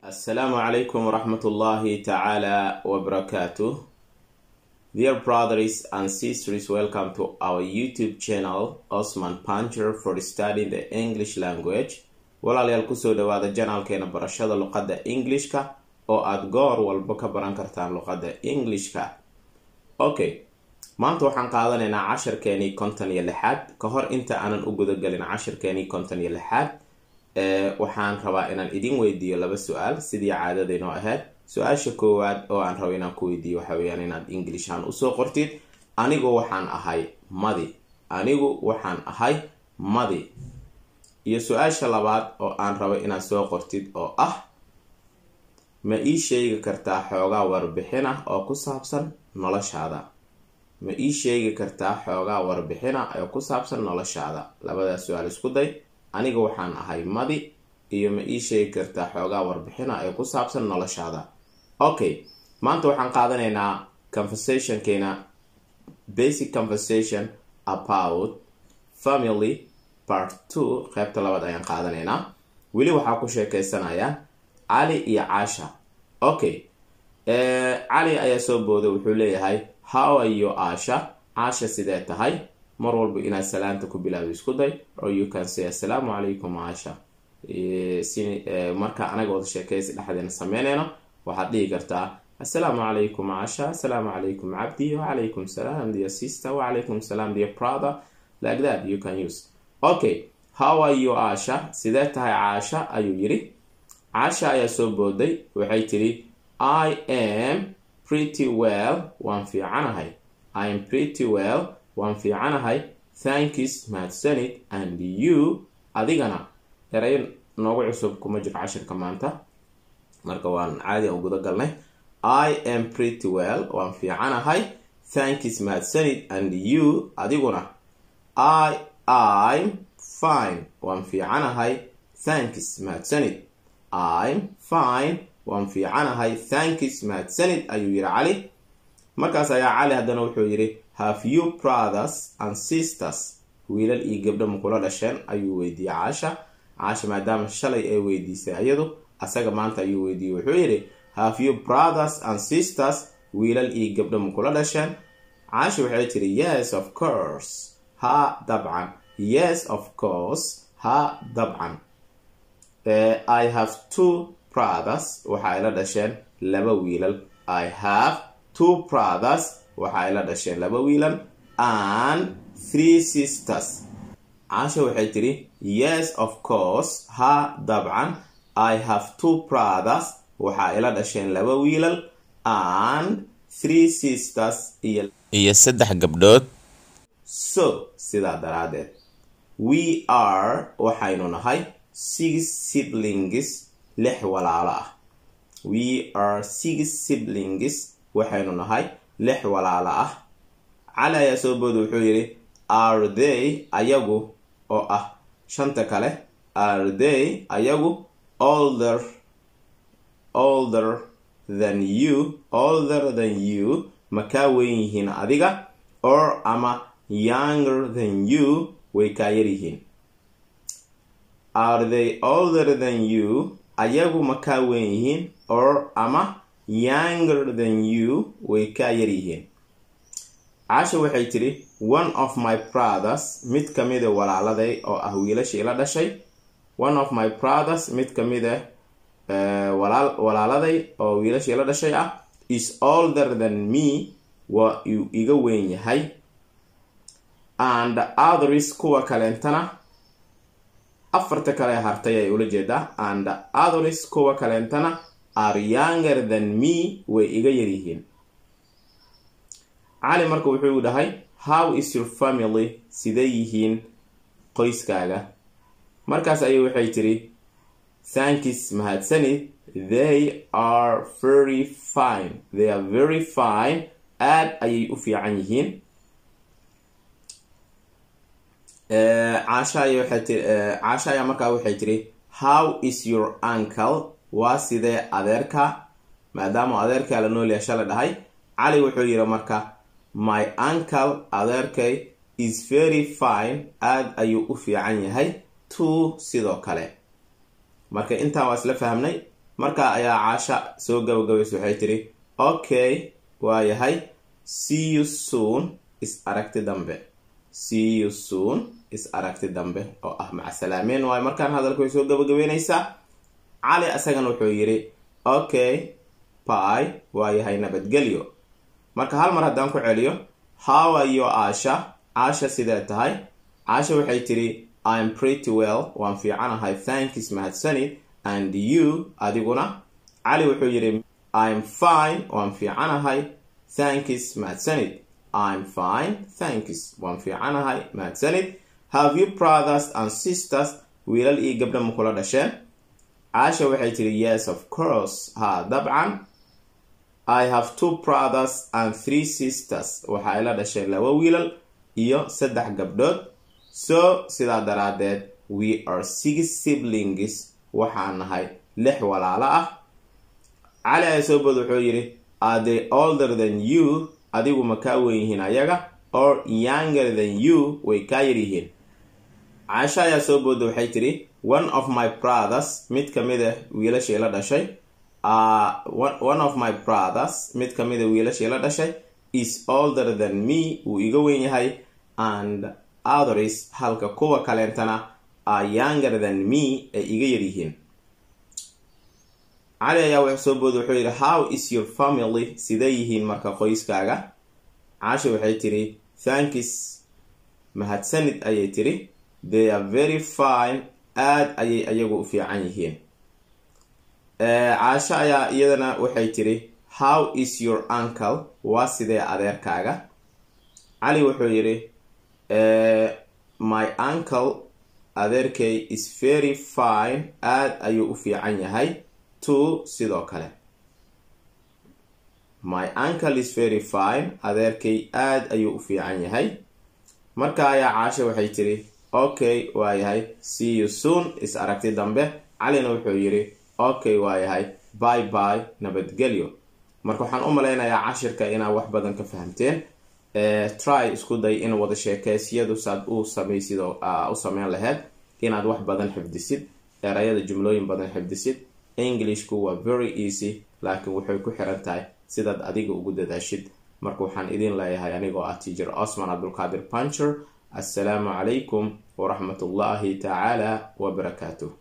Assalamu alaikum warahmatullahi ta'ala wabarakatuh. Dear brothers and sisters, welcome to our YouTube channel, Osman Pancher, for studying the English language. Walaalayaal kusoo dhawaada janaalkeena barashada luqadda Englishka oo aad goor walba ka baran kartaan luqadda Englishka. Okay, maanta waxaan qaadanaynaa cashirkeenii konton iyo lixaad ka hor inta aanan u gudagelin cashirkeenii konton iyo lixaad waxaan rabaa inaan idin weydiiyo laba su-aal sidii caadadaynoo ahayd su-aasha koowaad oo aan rabo inaan ku weydiiyo waxa weyaan inaad inglishaan usoo qortid anigu waxaan ahay madi anigu waxaan ahay madi iyo su-aasha labaad oo aan rabo inaad soo qortid oo ah ma ii sheegi kartaa xoogaa warbixin ah oo ku saabsan noloshaada ma ii sheegi kartaa xoogaa warbixin ah oo ku saabsan noloshaada labadaas su-aal isku day aniga waxaan ahay madi iyo ma ii sheegi kartaa xoogaa warbixina ee ku saabsan noloshaada okay maanta waxaan qaadanaynaa conversationkeena basic conversation about family part two qeybta labaad ayaan qaadanaynaa weli waxaa ku sheekeysanayaan cali iyo caasha okay cali ayaa soo booday wuxuu leeyahay how are you aasha caasha sidee tahay mar walba inaad salaanta ku bilaado isku day or you can say assalaamu calaykum caasha si marka anaga wada sheekaysi dhexdeena sameynayno waxaad dhihi kartaa assalaamu calaykum caasha assalaamu calaykum cabdi wacalaykum salaam dear sister wacalaykum salaam dear brother like that you can use okay how are you caasha sidee tahay caasha ayuu yiri caasha ayaa soo booday waxay tiri i am pretty well waan fiicanahay i am pretty well waan fiicanahay thankis mahadsanid and you adigana erayo noogu cusub kuma jiro cashirka maanta marka waan caadi aan guda galnay i am pretty well waan fiicanahay thankis mahadsanid and you adiguna i im fine waan fiicanahay thankis mahadsanid im fine waan fiicanahay thankis mahadsanid ayuu yiri cali markaas ayaa cali haddana wuxuu yidhi have you brothers and sisters wiilal iyo gabdho makula dhasheen ayuu weydiiyey caasha caasha maadaama shalay ay weydiisay ayadu asaga maanta ayuu weydiiyey wuxuu yidhi have you brothers and sisters wiilal iyo gabdho makula dhasheen caasha waxay tiri yes of course ha dabcan yes of course ha dabcan i have two brothers waxa ay la dhasheen laba wiilal i have two brothers waxa ay la dhasheen laba wiilal and three sisters caasha waxay tiri yes of course ha dabcan i have two brothers waxa ay la dhasheen laba wiilal and three sisters iyo iyo saddex gabdhood so sidaa daraadeed we are waxaynu nahay six siblings lix walaalo ah we are six siblings waxaynu nahay lix walaalo ah cali ayaa soo booda wuxuu yidhi are they ayagu oo ah shanta kale are they ayagu older older than you older than you ma kaa weyn yihiin adiga or ama younger than you way kaa yar yihiin are they older than you ayagu ma kaa weyn yihiin or ama younger than you way kaa yar yihiin caasha waxay tiri one of my brothers mid ka mida walaaladay oo ah wiilashii la dhashay one of my brothers mid ka mida walaaladay oo wiilashii la dhashay ah is older than me waa uu iga weyn yahay and others kuwa kaleentana afarta kale hartay ay ula jeedaa and others kuwa kaleentana are younger than me way iga yaryihiin cali marka wuxuu dhahay how is your family sidee yihiin qoyskaaga markaas ayay waxay tiri thankis mahadsanid they are very fine they are very fine aad ayay u fiican yihiin caasha ayaa markaa waxay tiri how is your uncle waa sidee adeerka maadaama adeerkaa la noolyaha shala dhahay cali wuxuu yidhi marka my uncle adeerkay is very fine aada ayuu u fiican yahay two sidoo kale marka intaa waa isla fahmnay marka ayaa caasha soo gabagabaysa waxay tiri okay waayahay see you soon is aragti dambe see you soon is aragti dambe oo ah macsalaameen waayo markaan hadalka way soo gabagabeynaysaa cali isagana wuxuu yidhi okay by waayahay nabadgelyo marka hal mar haddaan ku celiyo how are you aasha caasha sidee tahay caasha waxay tiri im pretty well waan fiicanahay thanks mahadsanid and you adiguna cali wuxuu yidhi im fine waan fiicanahay thanks mahadsanid im fine thanks waan fiicanahay mahadsanid have you brothers and sisters wiilal iyo gabdha ma kula dhasheen caasha waxay tiri yes of course ha dabcan i have two brothers and three sisters waxa ay la dhasheen laba wiilal iyo saddex gabdhood so sidaa daraadeed we are six siblings waxaan nahay lix walaalo ah cali ayaa soo bood wuxuu yidhi are they older than you adigu ma kaa weyn yihiin ayaga or younger than you way kaa yar yihiin caasha ayaa soo booda waxay tidhi one of my brothers mid ka mid a wiilashii la dhashay one of my brothers mid ka mid a wiilashii la dhashay is older than me wuu iga weyn yahay and others halka kuwa kaleentana are younger than me ay iga yar yihiin cali ayaa wax soo booda wuxuu yidhi how is your family sidee yihiin marka qoyskaaga caasha waxay tidhi thankis mahadsanid ayay tidhi they are very fine aad ayay ayagu u fiican yihiin caasho ayaa iyadana waxay tidhi how is your uncle waa sidee adeerkaaga cali wuxuu yidhi my uncle adeerkay is very fine aad ayuu u fiican yahay two sidoo kale my uncle is very fine adeerkay aad ayuu u fiican yahay marka ayaa caasho waxay tidhi okay waa yahay see you soon is aragti dambe calina wuxuu yidhi okay waa yahay by by nabadgelyo marka waxaan u malaynayaa cashirka inaad wax badan ka fahamteen try isku day in wada sheekeysyadu saad u samaysid oo u sameyn laheyd inaad wax badan xifdisid erayada jumlooyin badan xifdisid englishku waa very easy laakiin waxay ku xiran tahay sidaad adiga ugu dadaashid marka waxaan idin leeyahay anigoo ah teacher osman cabdulqaadir puncher assalaamu calaykum waraxmat ullaahi tacaala wabarakaatuh